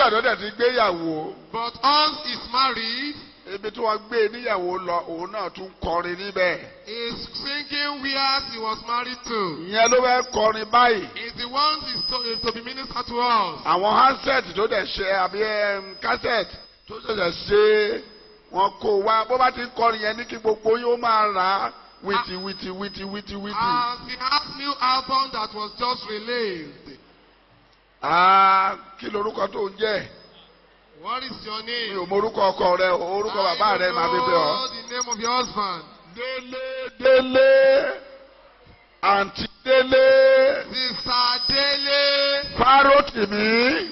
nígbà tó dẹ̀ ti gbéyàwó But once he's married, ibi tí wọ́n gbé níyàwó lọ òun náà tún kọrin níbẹ̀. he's singing where he was married to. ìyẹn ló fẹ́ kọrin báyìí. He's the one is to, is to be ministered to us. àwọn handset tó dẹ̀ ṣe àbí em, cassette tó ṣẹ̀ṣẹ̀ ṣe wọn kó wá bó bá ti ń kọrin yẹn ní kí gbogbo yóò máa rà á wìtì wìtì wìtì wìtì wìtì. As he has new album that was just released. Ah, kí lorúkọ tó ń jẹ́ What is your mi name? ò mọ orúkọ ọkọ rẹ o orúkọ bàbá rẹ màá fi bẹ ọ. know the name of your husband. délé délé àǹtí délé Sister Dele. fárótìmí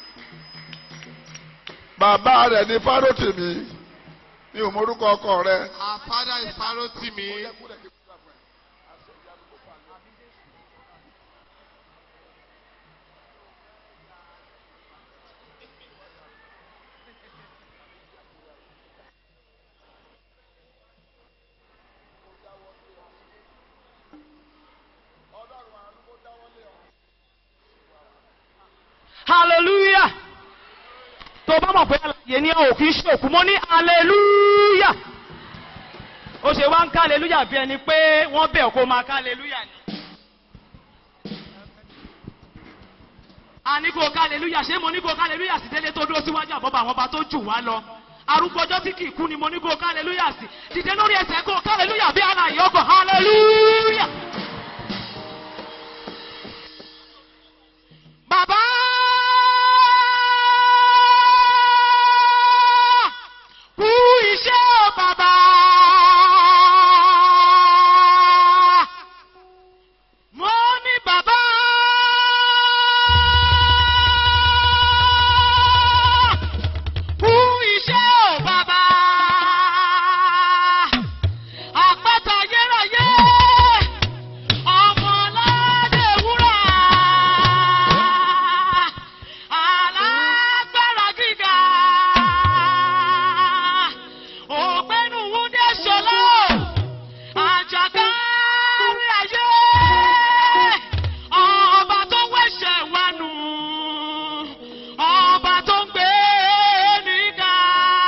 bàbá rẹ ní fárótìmí mi ò mọ orúkọ ọkọ rẹ. Our father is Farotimi. hallelujah tó bá mọ̀ pé àlàyé ní ò kí ń ṣòkú mọ́ ní hallelujah ó ṣe wá ń ká hallelujah bí ẹni pé wọ́n bẹ̀ kó máa ká hallelujah ni. a ní kó ká hallelujah ṣé mo ní kó ká hallelujah sí délé tó dúró síwájú àbọ̀bọ̀ àwọn ọba tó jù wá lọ arúgbó ọjọ́ tí kì í kú ni mo ní kó ká hallelujah sí dìde lórí ẹsẹ̀ kó ká hallelujah bí àlàyé ọkọ̀ hallelujah. Bàbá kú iṣẹ́ o bàbá. Mo ní bàbá. Kú iṣẹ́ o bàbá. Àpáta ayérayé. Ọmọ aládé wúrà. Alágbára gíga. Ògbénu Wúndé Ṣọlá. Àjàkárí ayé. Ọba tó wẹ̀ṣẹ̀ wá nù. Ọba tó ń gbé níga.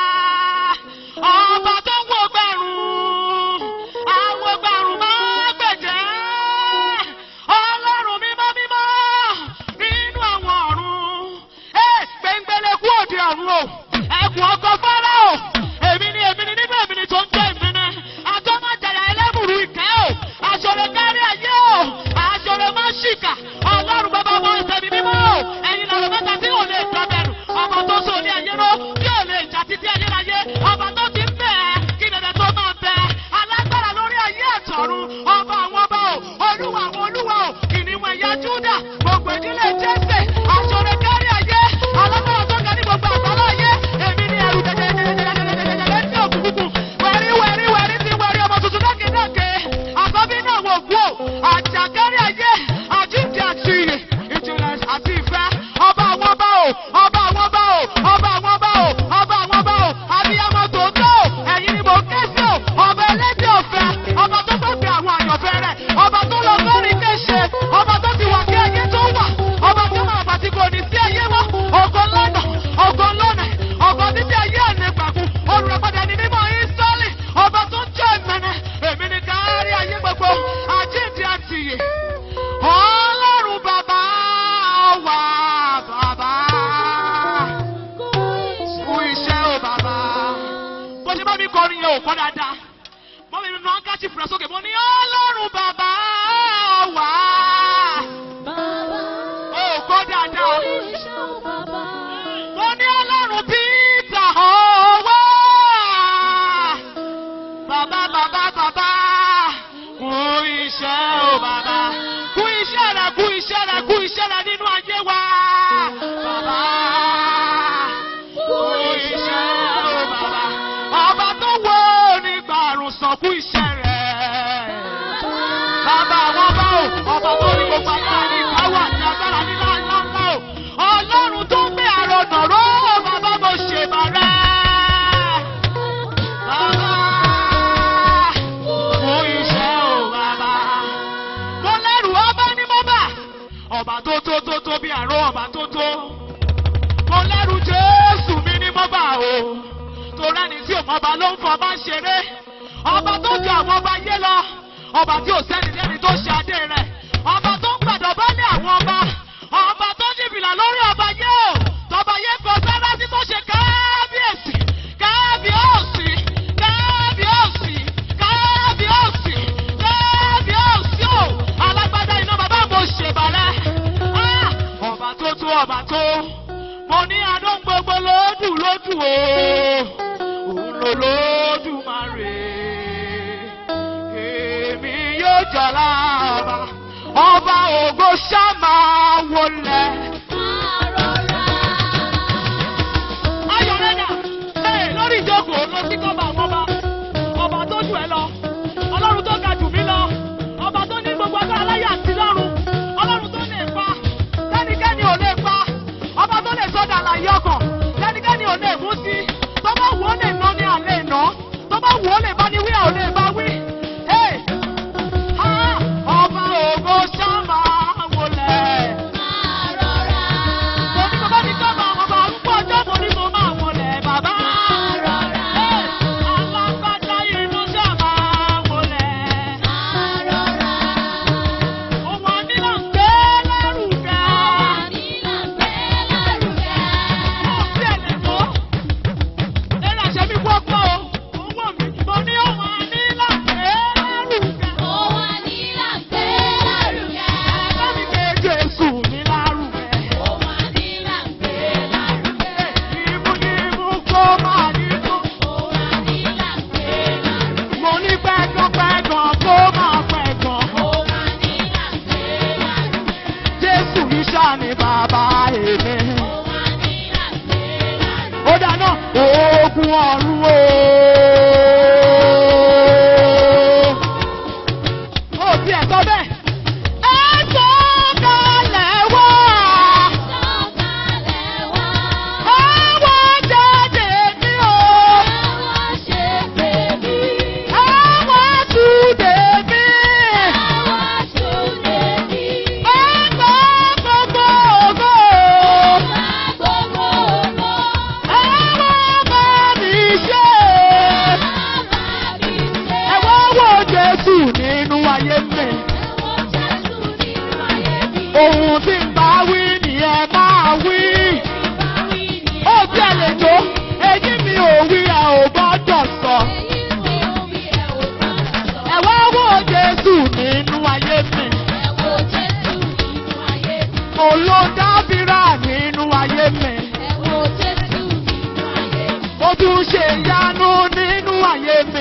Ọba tó ń wo gbẹ̀rún. Àwọn gbẹ̀rún máa gbẹ̀jẹ̀. Ọlọ́run mímọ́ mímọ́ nínú àwọn ọ̀run. Ẹ gbẹ̀ngbẹ̀lẹ̀ kú òde ọ̀run o. Ẹkùn ọkọ̀ fọ́lá o. Èmi ni èmi ni nínú èmi ni tó ń jẹ́ èmi ni. Àjọ máa jẹ̀yà ẹlẹ́bùrú ìkẹ́ o. Àṣọrẹ kárí ayé o. Àṣọrẹ máa ṣìkà. Ọlọ́run bàbá ọmọ ìtẹ̀mí mímọ́ o. Ẹ̀yin lọ́rọ̀ mẹ́ta tí ò lè dọ́bẹ̀rù. Ọba tó so ní ayé ró. Tí ò lè jà títí ayérayé. Ọba tó ti ń bẹ̀ ẹ́. Kí dẹ̀dẹ̀ tó máa bẹ̀ ẹ́. Alágbára lórí ayé àtọ̀run. Ọba àwọn ọba o. Olúwa àwọn olúwa o. Kìnìún ẹ̀yà Júdà. Gbogbo ìdílé Jésè. Àṣọrẹ kárí ayé. Alágbára tó ga ní gbogbo àgbálá ayé. Èmi ni ẹrù jẹjẹrẹjẹrẹjẹrẹjẹrẹ ní òkùnkùn. Wẹ̀rí wẹ̀rí wẹ̀rí ti wẹ̀rí ọmọ tuntun dákèdákè. Àkọ́bí náà wò kú o. Àjàkárí ayé. Àjíǹde àti ìyè. Ìjìnlẹ̀ àti ìfẹ́. Ọba àwọn ọba o. Ọba àwọn ọba o. Ọba àwọn ọba o. Ọba àwọn ọba o. Abiyamọ tòótọ́ o. Ẹ̀yin ni mò ń ké sí o. Ọba ẹlẹ́dẹ̀ ọ̀fẹ́. Ọba tó tó gbé àwọn àyànfẹ́ rẹ̀. Ọba tó lọ sórí kéṣe. Ọba tó ti wà kí ayé tó wà. Ọba tó máa bàtí kò ní sí ayé mọ́. Ògo lọ́nà. Ògo lọ́nà. Ògo títí ayé ànẹ́gbàgùn. Olùrẹ̀padà ni mímọ́ Ísírẹ́lì. Ọba tó jẹ́ ìmẹ̀nẹ̀. Èmi ni kárí ayé gbogbo. Àjíǹde àti ìyè. Ọlọ́run bàbá wà bàbá. Fún iṣẹ́ o bàbá. Bó ṣe bá mi kọrin yẹn ò kọ́ dáadáa. Bó mi nù ọ́nkàtì fúra sókè. Mo ní Ọlọ́run bàbá wà. Ó kọ́ dáadáa. Mo ní Ọlọ́run Peter ọwọ́. Bàbá bàbá bàbá. Kú iṣẹ́ o bàbá. Kú iṣẹ́ rẹ̀ kú iṣẹ́ rẹ̀ kú iṣẹ́ rẹ̀ nínú ayé wa. Bàbá. Kú iṣẹ́ o bàbá. Ọba tó wo nígbà àrùn sàn kú iṣẹ́ rẹ̀. Bàbá àwọn bá o, ọba tó ní gbogbo agbára ní ìkáwọ́ àti agbára ní ńláńlá o. Ọlọ́run tó ń gbé àrọ̀nà ró, bàbá mo ṣe bàrẹ́. Bàbá, fún iṣẹ́ o bàbá. Mo lẹ́rù ọba ní mo bà. Ọba tó tó tó tó bí àrò ọba tó tó. Mo lẹ́rù ọba ló ń fọba ṣeré ọba tó ju àwọn ọba yé lọ ọba tí ò sẹ́ni lẹ́ni tó ṣe adé rẹ̀ ọba tó ń gbàdọ̀ bá ní àwọn ọba ọba tó jìbìlà lórí ọba yé o tọba yé kọ sára sí tó ṣe káábíyèsí káábíyèsí káábíyèsí káábíyèsí káábíyèsí o alágbádá iná bàbá mo ṣèbàrẹ́ Ah! ọba tó tó ọba tó mo ní adó gbogbo lódù lódù o òun ló lódù máa rè èmi yóò jọlá ọba ọba ògo ṣá máa wọlé. ayọ̀rẹ́dà ẹ̀ lórí ìjókòó lọ sí kọ́ba àwọn ọba ọba tó jù ẹ lọ ọlọ́run tó ga jù mí lọ ọba tó ní gbogbo agbára láyé àti lọ́run ọlọ́run tó lè pa tẹ́nikẹ́ni ò lè pa ọba tó lè sọ́dà àlàyé ọkàn tẹ́nikẹ́ni ò lè mú sí tó bá wù ó lè ná ní àlẹ́ ìná tó bá wù ó lè bá ní wí à ò lè bá wí. Hey! Ah! ọba ògo ṣá máa wọlé. Mo ní bàbá mi kọ́ máa ọba arúgbó ọjọ́ mo ní mo máa wọlé bàbá. Hey! Alágbádá inú ṣá máa wọlé. Òun ànílà ń gbé lárugẹ. Ó sì ẹ̀lẹ̀ tó. Ẹ̀rọ àṣẹ mi wọ́pọ̀ o. Owó mi mo ní òun ànílà ń gbé lárugẹ. Ẹ̀rọ mi gbé Jésù mi lárugẹ. Ìmú ni mú kó máa ní tó. Mo ní pẹ́gàn pẹ́gàn kó máa pẹ́gàn. Jésù mi ṣáà ni bàbá èmi. Ó dáná oògùn ọ̀run o. Ó ti ẹ̀ sọ bẹ́ẹ̀. Ẹ sọ kalẹ̀ wá. Ẹ wá jáde ní o. Ẹ wá túnde mí. Ẹ gbọ́ gbogbo ògo. Ẹ wá bá mi ṣe. Ẹ wá wo Jésù nínú ayé mi. Ohun tí ń bá wí ni ẹ máa wí. Ó bí ẹ lè jó, èyí mi ò wí ẹ ò gbọ́dọ̀ sọ. Ẹ wá wo Jésù nínú ayé mi. Olódàbírà nínú ayé mi. Ó tún ṣe ìyanu nínú ayé mi.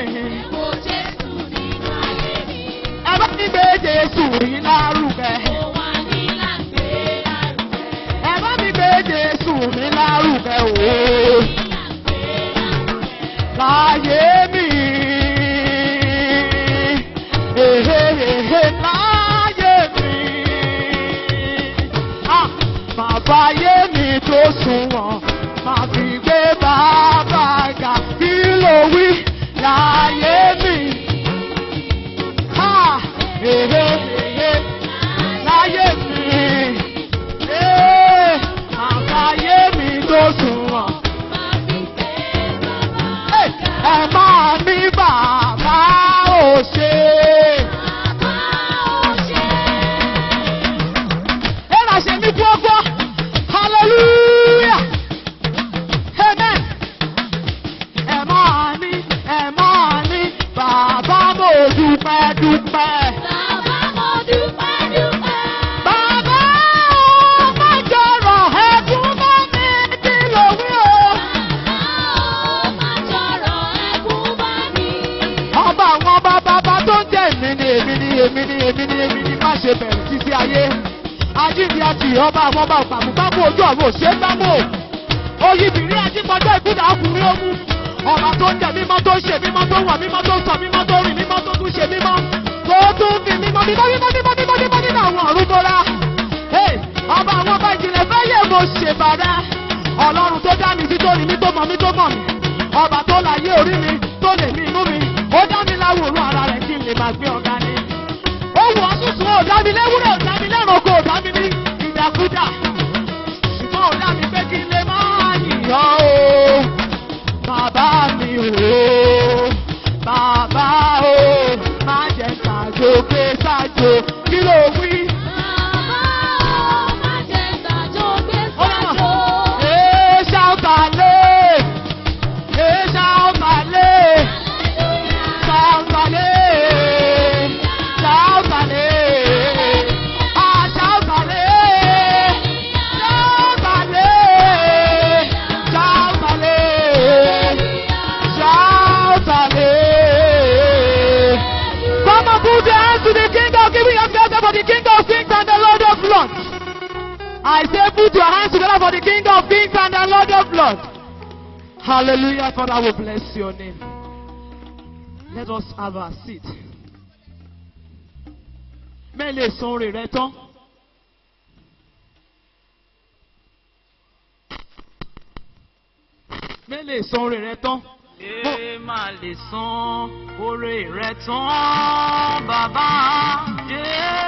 Ẹ bá mi gbé Jésù yìí lárugẹ. Ẹ bá mi gbé Jésù mi lárugẹ o. Láyé mi. Èhéhéhé láyé mi. Ah, Màá fàyè mi tó sunwọ̀n. Màá fi gbé bàbá ga. Kí ló wí láyé mi? Ah, èhéhéhé láyé mi. Eh, Màá fàyè mi tó sunwọ̀n. Eh, Ẹ máa ní bàbá ò ṣe. Ẹ là ṣe mí gbọ́gbọ́. Hallelujah. Amen. Ẹ máa ní, ẹ máa ní, bàbá mo dúpẹ́ dúpẹ́. Bàbá ó má jọrọ̀ ẹkún bá mi kí ló wí o. Ọba àwọn ọba bàbá tó ń jẹ́ èmi ni èmi ni èmi ni èmi ni èmi ni má ṣe bẹ̀rù títí ayé. Ajínigbé àti ọba àwọn ọba òpàmùpámù ojú ọ̀run òṣè gbámò. Oyinbìnrin ajígbọ́jọ́ ìkúdà ọkùnrin ogun. Ọba tó ń jẹ mímọ́ tó ń ṣe mímọ́ tó ń wà mímọ́ tó ń sọ mímọ́ tó ń rìn mímọ́ tó tún ṣe mímọ́. Tó tún fi mímọ́ mímọ́ mímọ́ mímọ́ mímọ́ mímọ́ nínú àwọn ọ̀run bọ́lá. Ọba àwọn ọba ìjìnlẹ̀ fẹ́ yẹ mo ṣèbàdà. Ọlọ́run tó dá mi sí tó rí mi tó mọ̀ mi tó mọ̀ mi. Ọba tó láyé orí mi tó lè ní inú mi. Ó dá mi láwòrán ara rẹ̀ kí n lè máa gbé ọ̀gá ni. Ó wù ọ́ sùsùn ò dá mi léwúrẹ́ ò dá mi lẹ́rọ̀kọ̀ ò dá mi ní ìdàkúdà. Ṣùgbọ́n ò dá mi pé kí n lè máa yìnyán o. Bàbá mi o. o. Bàbá o, má jẹ́ ṣàjò pé ṣàjò. Kí ló wí? Ee ṣàǹfààní. Ee ṣàǹfààní. Ṣàǹfààní. Ṣàǹfààní. Ah, ṣàǹfààní. Ṣàǹfààní. Ṣàǹfààní. Ṣàǹfààní. Come and put your hands to the King of Giving yourself for the King of Kings and the Lord of Lords. I say put your hands together for the King of Kings and the Lord of Lords. Hallelujah, Father, we bless your name. Let us have a seat. Mẹ́lẹ̀ san orin rẹ tán. Mẹ́lẹ̀ san orin rẹ tán. Ṣé máa lè san oore rẹ̀ tán, bàbá? Ṣé